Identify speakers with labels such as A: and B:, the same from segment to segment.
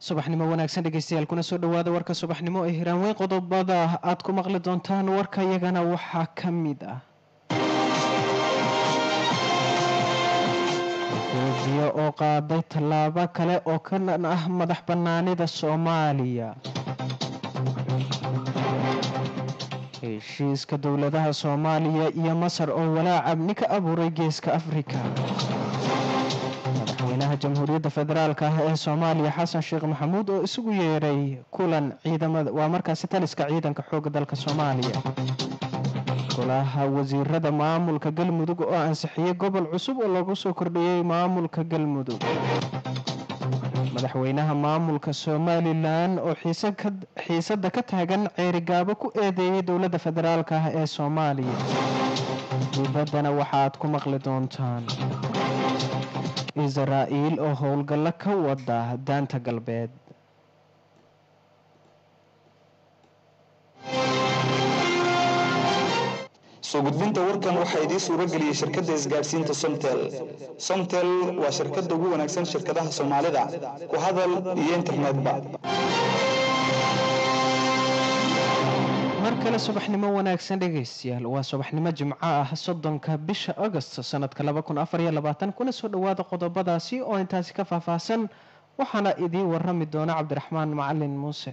A: subaxnimo wanaagsan dhegeystayaal kuna soo dhawaada warka subaxnimo ee hiraanweyn qodobada aad ku maqli doontaan warka iyagana waxaa ka mid ah etoobiya oo qaaday tallaabo kale oo ka dhan ah madax bannaanida soomaaliya heshiiska dowladaha soomaaliya iyo masar oo walaac amni ka abuuray geeska afrika madaxweynaha jamhuuriyadda federaalk ah ee soomaaliya xasan sheekh maxamuud oo isugu yeeray kulan ciidamada waa markaasi taliska ciidanka xooga dalka soomaaliya golaha wasiirada maamulka galmudug oo ansixiyey gobol cusub oo lagu soo kordhiyey maamulka galmudug madaxweynaha maamulka somalilan oo xiisada ka taagan ceerigaabo ku eedeeyay dowladda federaalk ah ee soomaaliya dibaddana waxaad ku maqli doontaan israa'iil oo howlgallo ka wada daanta galbeed
B: soo gudbinta warkan waxaa idiin suuro geliyey shirkadda isgaadhsiinta somtel somtel waa shirkadda ugu wanaagsan shirkadaha soomaalida ku hadal iyo internetba
A: mar kale subaxnimo wanaagsan dhegaystayaal waa subaxnimo jimco ah soddonka bisha agost sanadka laba kun afar iyo labaatan kuna soo dhawaada qodobadaasi oo intaasi ka faahfaahsan waxaana idiin warami doona cabdiraxmaan macalin muuse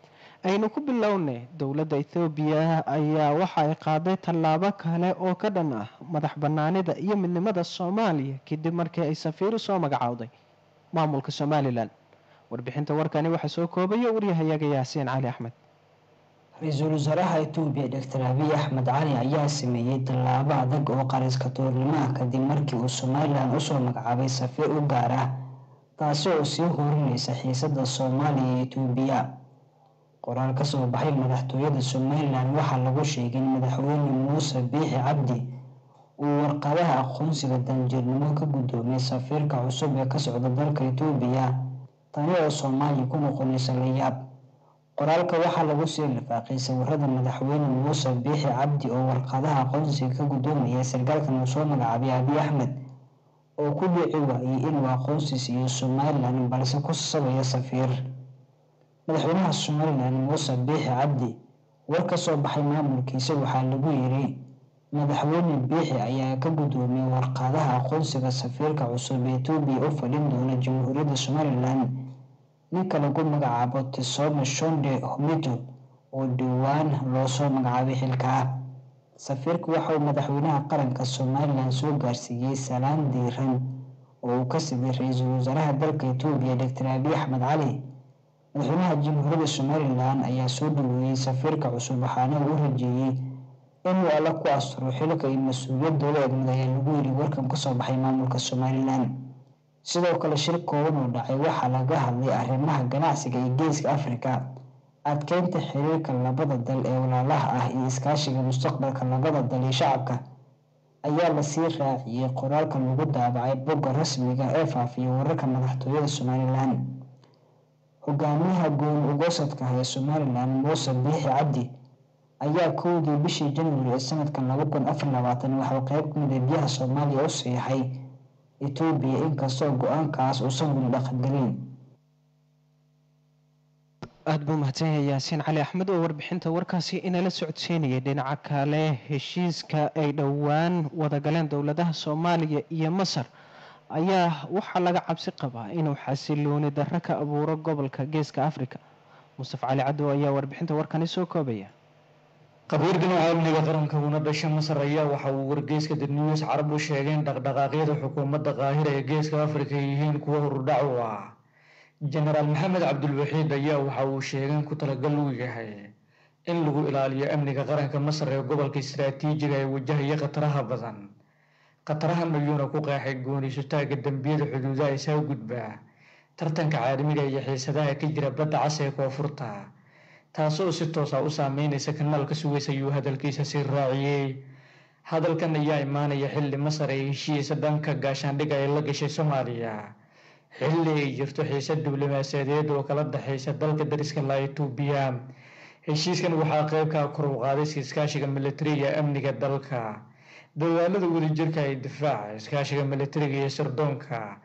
A: aynu ku bilownay dowladda ethoobiya ayaa waxa ay qaaday tallaabo kale oo ka dhan ah madax bannaanida iyo midnimada soomaaliya kadib markii ay safiiru soo magacowday maamulka somalilan warbixinta warkani waxaa soo koobaya waryahayaga yaasiin cali axmed
C: ra-iisul wasaaraha etoobiya doctor abiy axmed cali ayaa sameeyey tallaabo adag oo qariska tuurnimo ah kadib markii uu somalilan usoo magacaabay safiir u gaar ah taasi oo sii horinaysa xiisada soomaaliya iyo etoobiya qoraal kasoo baxay madaxtooyada somalilan waxaa lagu sheegay in madaxweyne muuse biixi cabdi uu warqadaha aqoonsiga danjirnimo ka guddoomiyay safiirka cusub ee ka socda dalka etoobiya tani oo soomaaliya ku noqonaysa layaab qoraalka waxaa lagu sii lifaaqay sawirada madaxweyne muuse biixi cabdi oo warqadaha aqoonsiga ka guddoomaya sarkaalkan uu soo magacaabay abiy axmed oo ku dhici waayey inuu aqoonsi siiyo somalilan balse ku sabaya safiir madaxweynaha somalilan muuse biixi cabdi war ka soo baxay maamulkiisa waxaa lagu yiri madaxweyne biixi ayaa ka guddoomiyey warqadaha aqoonsiga safiirka cusub ee etoobiya u fadhin doona jamhuuriyadda somalilan ninka lagu magacaabo tisome shonde homito oo dhowaan loo soo magacaabay xilka ah safiirku waxa uu madaxweynaha qaranka somalilan soo gaarsiiyey salaan diiran oo uu ka siday ra-iisul wasaaraha dalka etoobiya doctor abiy axmed cali madaxweynaha jamhuuriyadda somalilan ayaa soo dhaweeyey safiirka cusub waxaana uu u rajeeyey inuu alla ku asturo xilka iyo mas-uuliyad dowla egmid ayaa lagu yiri warkan kasoo baxay maamulka somalilan sidoo kale shir kooban oo dhacay waxaa laga hadlay arrimaha ganacsiga iyo geeska afrika adkeynta xiriirka labada dal ee walaalaha ah iyo iskaashiga mustaqbalka labada dal iyo shacabka ayaa lasii raaciyey qoraalka lagu daabacay bogga rasmiga ee faafiya wararka madaxtooyada somalilan hogaamiyaha goon ugosadka ah ee somalilan muuse biixi cabdi ayaa kowdii bishii januari ee sanadkan laba kun afar labaatan waxuu qeyb kamid a biyaha soomaaliya u siixay etoobiya inkastoo go-aankaas uusan weli dhaqangelin
A: aada buu mahadsanyahay yaasiin cali axmed oo warbixinta warkaasi inala socodsiinayay dhinaca kale heshiiska ay dhowaan wadagaleen dowladaha soomaaliya iyo masar ayaa waxaa laga cabsi qabaa inuu xasilooni darro ka abuuro gobolka geeska afrika mustafa cali cadow ayaa warbixinta warkani soo koobaya
D: qabiir dhinaca amniga qaranka una dhasha masar ayaa waxa uu wargeyska the news carab u sheegay in dhaqdhaqaaqyada xukuumadda qaahira ee geeska afrika yihiin kuwa hurudhac u ah jenaraal maxamed cabdulwaxiid ayaa waxa uu sheegay in ku talagal uu yahay in lagu ilaaliyo amniga qaranka masar ee gobolka istaraatiijiga ee wajahaya khataraha badan khatarahan ayuuna ku qeexay gooniisutaaga dembiyada xuduudaha isaa gudbaa tartanka caalamiga iyo xiisadaha ka jira badda cas ee koonfurta taasoo si toosa u saameynaysa kanaalka sugaysa ayuu hadalkiisa sii raaciyey hadalkan ayaa imaanaya xilli masar ay heshiisa dhanka gaashaandhiga ay la gashay soomaaliya xilli ay jirto xiise diblomaasiyadeed oo kala dhexaysa dalka dariska laa etoobiya heshiiskan waxaa qeybkaa kor u qaaday iskaashiga militariga amniga dalka dagaalada wadajirka ee difaaca iskaashiga militariga iyo sirdoonka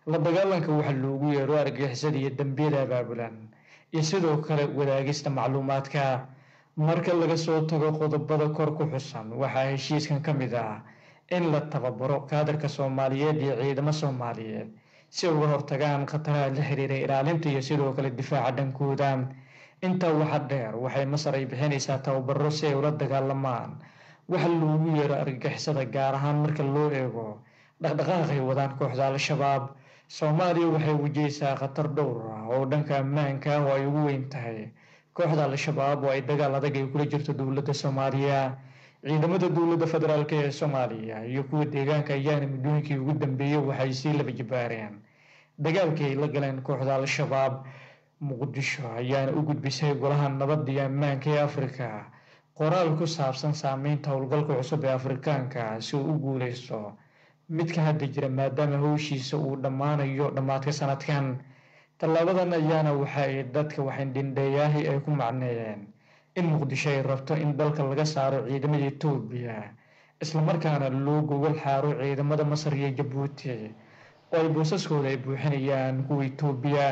D: la dagaalanka waxa loogu yeero argagixisada iyo dembiyada abaabulan iyo sidoo kale wadaagista macluumaadka marka laga soo tago qodobada kor ku xusan waxaa heshiiskan ka mid ah in la tababaro kaadarka soomaaliyeed iyo ciidamo soomaaliyeed si uga hortagaan khataraha la xiriira ilaalinta iyo sidoo kale difaaca dhankooda intaa waxa dheer waxay masar ay bixinaysaa tababaro si ay ula dagaalamaan waxa loogu yeero argagixisada gaar ahaan marka loo eego dhaqdhaqaaqay wadaan kooxda al-shabaab soomaaliya waxay wajahaysaa khatar dhowr ah oo dhanka ammaanka ah oo ay ugu weyn tahay kooxda al-shabaab oo ay dagaal adag ay kula jirto dowladda soomaaliya ciidamada dowladda federaalk ee soomaaliya iyo kuwa deegaanka ayaana muddooyinkii ugu dambeeyey waxay sii laba jibaareen dagaalkii ay la galeen kooxda al-shabaab muqdisho ayaana u gudbisay golaha nabadda iyo ammaanka ee afrika qoraal ku saabsan saameynta howlgalka cusub ee afrikaanka si uu u guuleysto midka hadda jira maadaama howshiisa uu dhammaanayo dhammaadka sanadkan tallaabadan ayaana waxa ay dadka waxindhindheeyaahi ay ku macneeyeen in muqdisho ay rabto in dalka laga saaro ciidamada etoobiya islamarkaana loo gogol xaaro ciidamada masar iyo jabuuti oo ay boosaskooda ay buuxinayaan kuwa etoobiya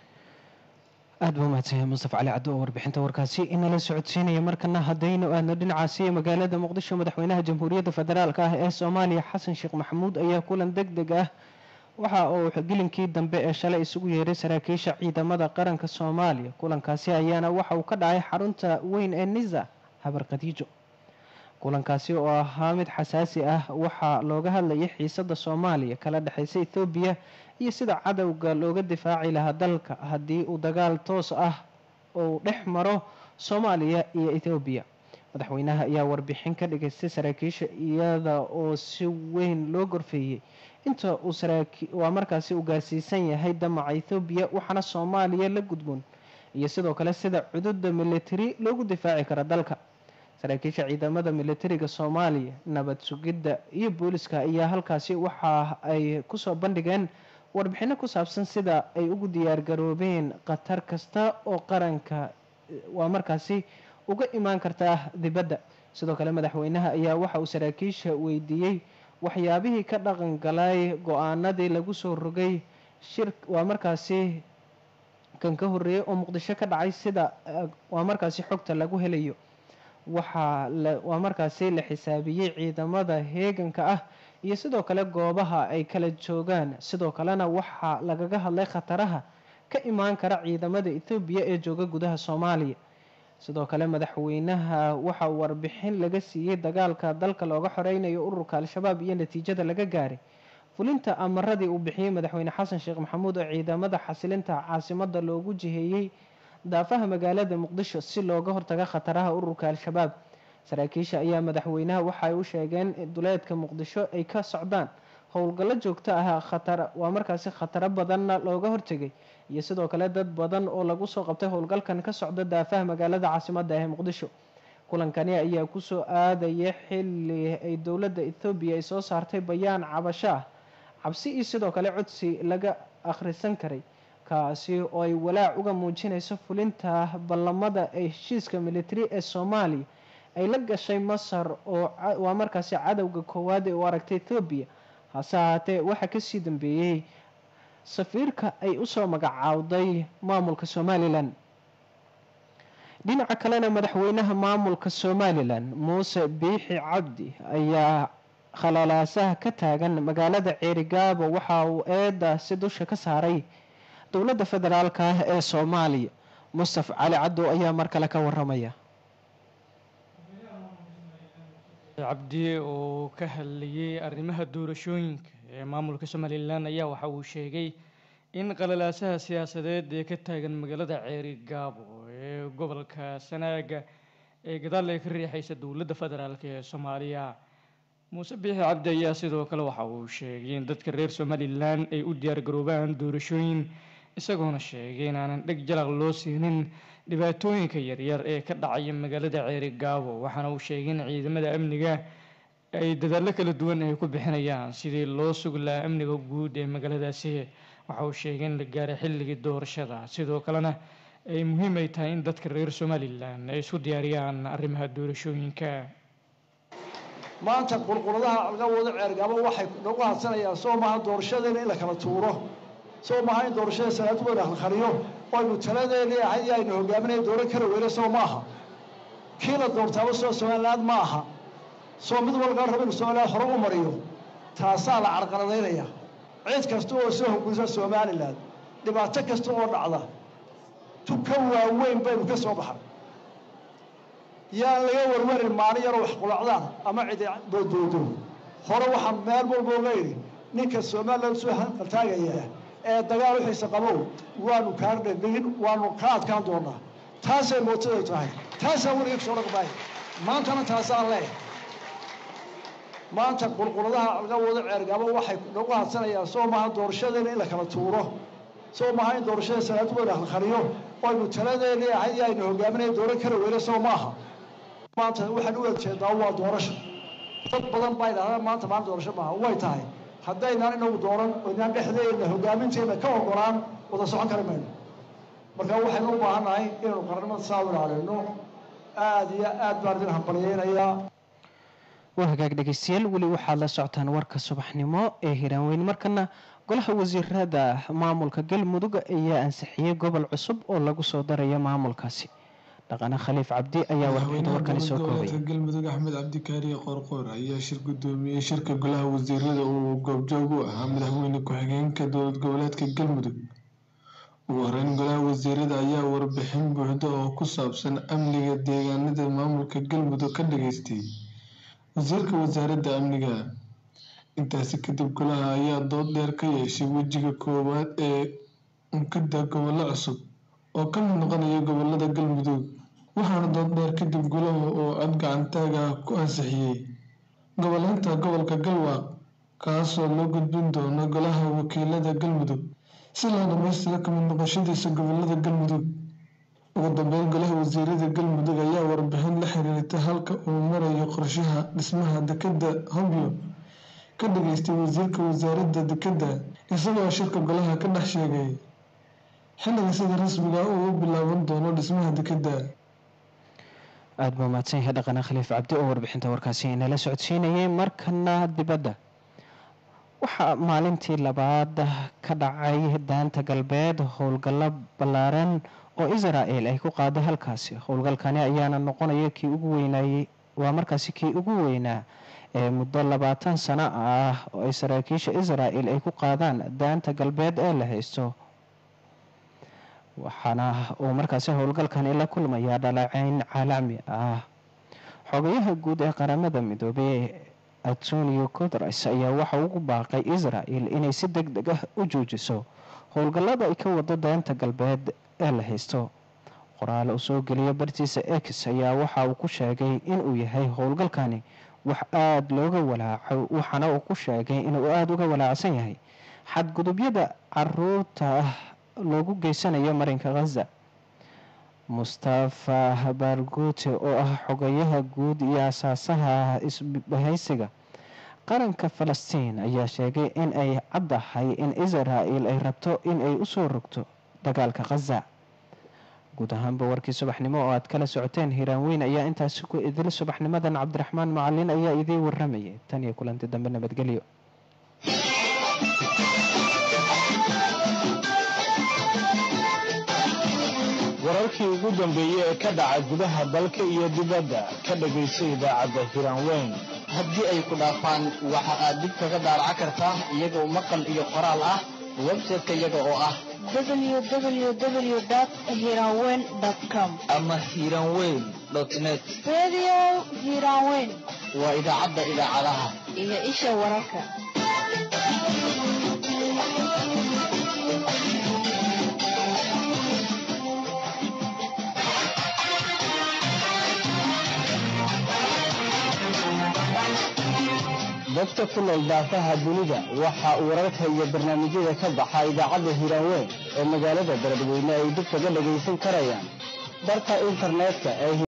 A: aada buu mahadsanyahay mustafa cali caddo oo warbixinta warkaasi inala socodsiinaya markana haddaynu aadno dhinacaasi magaalada muqdisho madaxweynaha jamhuuriyadda federaalk ah ee soomaaliya xasan sheekh maxamuud ayaa kulan deg deg ah waxa uu gelinkii dambe ee shalay isugu yeeray saraakiisha ciidamada qaranka soomaaliya kulankaasi ayaana waxa uu ka dhacay xarunta weyn ee nisa habar khadiijo kulankaasi oo ahaa mid xasaasi ah waxaa looga hadlayay xiisada soomaaliya kala dhexeysa ethoobiya iyo sida cadowga looga difaaci lahaa dalka haddii uu dagaal toos ah uu dhex maro soomaaliya iyo ethoobiya madaxweynaha ayaa warbixin ka dhigaystay saraakiisha iyada oo si weyn loo gorfeeyey inta uu waa markaasi uu gaarsiisan yahay damaca ethoobiya waxaana soomaaliya la gudboon iyo sidoo kale sida cududa militari loogu difaaci karo dalka saraakiisha ciidamada militariga soomaaliya nabad sugidda iyo booliska ayaa halkaasi waxa ay kusoo bandhigeen warbixino ku saabsan sida ay ugu diyaargaroobeen khatar kasta oo qaranka waa markaasi uga imaan kartaa dibadda sidoo kale madaxweynaha ayaa waxa uu saraakiisha weydiiyey waxyaabihii ka dhaqan galay go-aanadii lagu soo rogay shir waa markaasi kan ka horreeyay oo muqdisho ka dhacay sida waa markaasi xogta lagu helayo waxaa waa markaasi la xisaabiyey ciidamada heeganka ah iyo sidoo kale goobaha ay kala joogaan sidoo kalena waxaa lagaga hadlay khataraha ka imaan kara ciidamada ethoobiya ee jooga gudaha soomaaliya sidoo kale madaxweynaha waxa uu warbixin laga siiyey dagaalka dalka looga xoreynayo ururka al-shabaab iyo natiijada laga gaaray fulinta amaradii uu bixiyey madaxweyne xasan sheekh maxamuud oo ciidamada xasilinta caasimada loogu jiheeyey daafaha magaalada muqdisho si looga hortaga khataraha ururka al-shabaab saraakiisha ayaa madaxweynaha waxaay u sheegeen duleedka muqdisho ay ka socdaan howlgallo joogto ah khatar waa markaasi khataro badanna looga hortegay iyo sidoo kale dad badan oo lagu soo qabtay howlgalkan ka socda daafaha magaalada caasimada ee muqdisho kulankani ayaa kusoo aadaya xili ay dowladda ethoobiya ay soo saartay bayaan cabasho ah cabsi iyo sidoo kale codsi laga akhrisan karay kaasi oo ay walaac uga muujinayso fulinta ballamada ee heshiiska militari ee soomaaliya ay la gashay masar oo waa markaasi cadowga koowaad ee u aragtay ethoobiya hase ahaatee waxaa kasii dambeeyey safiirka ay usoo magacaawday maamulka somalilan dhinaca kalena madaxweynaha maamulka somalilan muuse biixi cabdi ayaa khalalaasaha ka taagan magaalada ceerigaabo waxa uu eedaasi dusha ka saaray dowladda federaalka ah ee soomaaliya mustafa cali caddow ayaa mar kale ka waramaya
E: cabdi oo ka hadlayay arrimaha doorashooyinka ee maamulka somalilan ayaa waxa uu sheegay in qalalaasaha siyaasadeed ee ka taagan magaalada ceeri gaabo ee gobolka sanaaga ee gadaal ay ka riixaysa dowladda federaalk ee soomaaliya muuse biixi cabdi ayaa sidoo kale waxa uu sheegay in dadka reer somalilan ay u diyaargaroobaan doorashooyin isagoona sheegay in aanan dheg jalaq loo siinin dhibaatooyinka yaryar ee ka dhacaya magaalada ceeri gaabo waxaana uu sheegay in ciidamada amniga ay dadaallo kala duwan ay ku bixinayaan sidii loo sugi lahaa amniga guud ee magaaladaasi waxa uu sheegay in la gaaray xilligii doorashada sidoo kalena ay muhiim ay tahay in dadka reer somalilan ay isku diyaariyaan arrimaha doorashooyinka
F: maanta qurquradaha laga wado ceergabo waxay nagu hadsanayaan soo maaha doorashadeena in la kala tuuro soo maaha in doorashada sanadu weyna halkhariyo aynu taladeeni ahayd iyo aynu hogaaminaya dooran kara weyne soo maaha kii la doortaaba soo somaliland ma aha soo mid walgaa raba inu somaliland hore u mariyo taasaa la carqaladaynaya cid kasta oo soo hogeysa somalilan dhibaato kasta oo dhacda tuka waaweyn baynu ka soo baxay yaan laga warwarin maalin yaroo wax qulacdaan ama cidi doodoodo hore waxaan meel walba oga idhi ninka somalilan soo hanqaltaagaya ee dagaal uxiisa qabow waanu kaa dhegdhegin waanu ka adkaan doonaa taasay mootaday tahay taasaan weliga kasoo dhaqmaay maantana taasaan leeh maanta qulquladaha laga wado ceergabo waxay nagu hadsanayaan soo maaha doorashadeena in la kala tuuro soo maaha in doorashada sanadu weyna halkhariyo aynu taladeeni ahayd iyo aynu hogaaminaya dooran kara weyne soo maaha maanta waxaan u ejeedaa waa doorasho dad badan baa idhahdaan maanta maalin doorasho maaha way tahay haddaynaan inagu dooran oynaan dhexdeena hogaaminteena ka ogolaan wada socon kari mayno marka waxaynu u baahannahay inaynu qarannimada saa u ilaalino aada iyo aad baan idin hambalyeynayaa
A: waa hagaag dhegeystayaal weli waxaad la socotaan warka subaxnimo ee hiraanweyn markana golaha wasiirada maamulka galmudug ayaa ansixiyey gobol cusub oo lagu soo darayo maamulkaasi dhaqane khaliif cabdi ayaa warbixinta warkani soo koobay
G: galmudug axmed cabdikaariye qoorqoor ayaa shir gudoomiyey shirka golaha wasiirada uu goobjoog u ahaa madaxweyne ku-xigeenka dowlad goboleedka galmudug ugu horeyn golaha wasiirada ayaa warbixin buuxda oo ku saabsan amniga deegaanada maamulka galmudug ka dhageystay wasiirka wasaaradda amniga intaasi kadib golaha ayaa dood dheer ka yeeshay wejiga koowaad ee unkada gobollo cusub oo ka mid noqonaya gobolada galmudug waxaana dood dheer kadib golaha oo cod gacantaag ah ku ansixiyey goboleynta gobolka galwaaq kaasoo loo gudbin doono golaha wakiilada galmudug si loo dhamaystiro kamid noqoshadiisa gobolada galmudug ugu dambeyn golaha wasiirada galmudug ayaa warbixin la xiriirta halka uu marayo qorshaha dhismaha dekeda hobyo ka dhageystay wasiirka wasaaradda dekeda isagoo shirka golaha ka dhex sheegay xilliga sida rasmiga uu u bilaaban doono dhismaha dekeda
A: aada buu mahadsan yahay dhaqane khaliif cabdi oo warbixinta warkaasi inala socodsiinayay markana dibadda waxaa maalintii labaad ka dhacay daanta galbeed howlgallo ballaaran oo israel ay ku qaaday halkaasi howlgalkani ayaana noqonaya kii ugu weynaayey waa markaasi kii ugu weynaa ee muddo labaatan sano ah oo ay saraakiisha israel ay ku qaadaan daanta galbeed ee la haysto waxaana uu markaasi howlgalkani la kulmayaa dhaleeceyn caalami ah xogayaha guud ee qaramada midoobey antonio codres ayaa waxa ugu baaqay israel inay si deg deg ah u joojiso howlgallada ay ka wado daanta galbeed ee la haysto qoraal uu soo geliyo bartiisa ex ayaa waxa uu ku sheegay inuu yahay howlgalkani wax aada looga walaaco waxaana uu ku sheegay inuu aada uga walaacsan yahay xadgudubyada caruurta loogu geysanayo marinka khaza mustafa bargute oo ah xogayaha guud iyo asaasaha isbahaysiga qaranka falastiin ayaa sheegay in ay caddahay in israel ay rabto in ay usoo rogto dagaalka khaza guud ahaanba warkii subaxnimo oo aad kala socoteen hiiraan weyn ayaa intaasi ku idil subaxnimadan cabdiraxmaan macalin ayaa idii waramayay tan iyo kulanti dambe nabadgelyo
H: wararkii ugu dambeeyey ee ka dhaca gudaha dalka iyo dibadda ka dhagayso idaacadda hiiraan weyn
I: haddii ay ku dhaafaan waxa aad dib kaga daaraca kartaa iyagoo maqal iyo qoraal ah website-ka iyaga oo ah
J: www.hiranweyn.com
I: ama hiranweyn net
J: Radio Hiranweyn
I: waa idaacadda idaacadaha
J: iyo isha wararka.
H: dadka ku nool daafaha dunida waxa uu wararka iyo barnaamijyada ka baxa idaacadda hiiraanweyn ee magaalada beledweyne ay dib kaga dhagaysan karayaan barka internetka ee